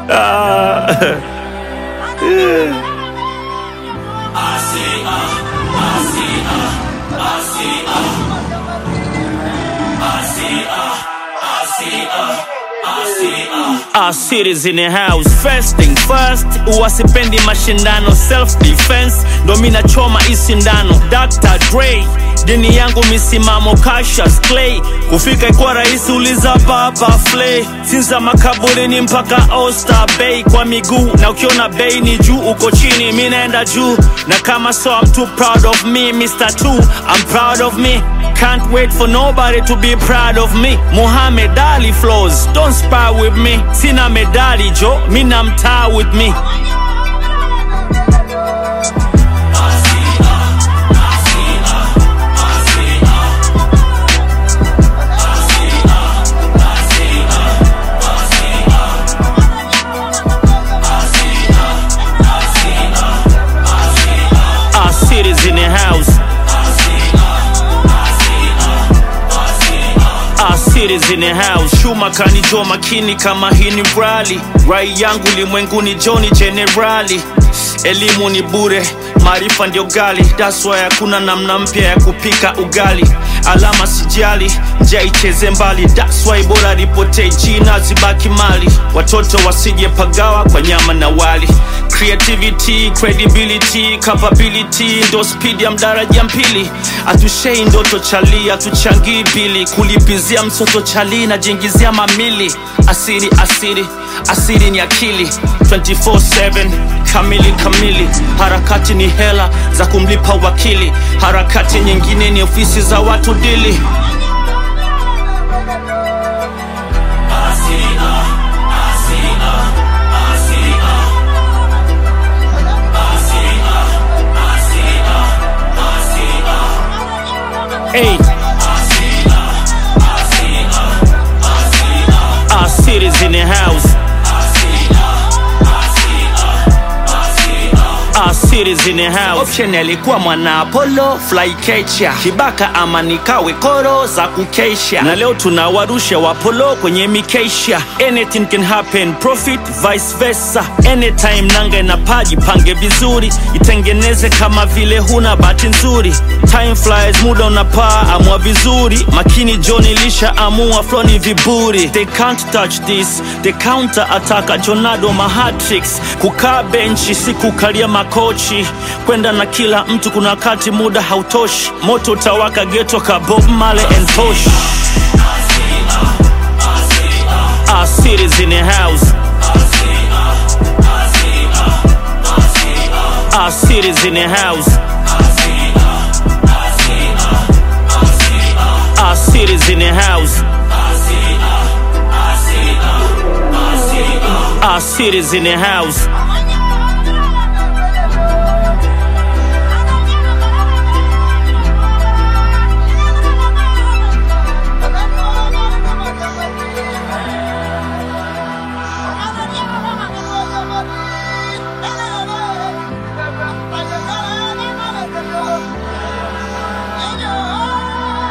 Ah. Our cities in the house first thing first uwasipendi mashindano self defense ndo mina choma isindano Dr. Dre dini yangu misimamo Cassius Clay kufika ikuwa rahisi uliza baba Flay sinza makaburini mpaka Oyster Bay kwa miguu na ukiona bei ni juu uko chini mi naenda juu na kama so I'm too proud of me Mr. Two I'm proud of me Can't wait for nobody to be proud of me. Muhammad Ali flows, don't spar with me. Sina medali jo, mina mtaa with me. Our cities in the house. Our cities in the house. Shuma kanijua makini kama hii ni rally. Rai yangu limwenguni Johnny Generali. Elimu ni bure, maarifa ndio gali. That's why hakuna namna mpya ya kupika ugali. Alama sijali, njia icheze mbali. That's why bora ripotee jina zibaki mali. Watoto wasije pagawa kwa nyama na wali. Creativity, credibility, capability ndo speed ya mdaraja mpili. Atushei ndoto chali, atuchangii bili. Kulipizia msoto chali na jingizia mamili. Asiri, asiri, asiri ni akili 24/7 kamili kamili. Harakati ni hela za kumlipa wakili, harakati nyingine ni ofisi za watu dili. Hey. Our cities in the house. Our cities in the house. Option alikuwa mwana Apollo fly catcher. Kibaka ama nikawe koro za kukesha, na leo tunawarusha wapolo kwenye mikesha. Anything can happen, profit vice versa. Anytime nanga na paji pange vizuri, itengeneze kama vile huna bahati nzuri. Time flies, muda unapaa, amua vizuri. Makini John ilisha amua flow ni viburi. They can't touch this, the counter attack Jonado mahatrix. Kukaa benchi si kukalia makochi, kwenda na kila mtu, kuna wakati muda hautoshi. Moto utawaka geto ka Bob Marley and Tosh. Our cities in the house. Our cities in the house. Our cities in the house. Our cities in the house.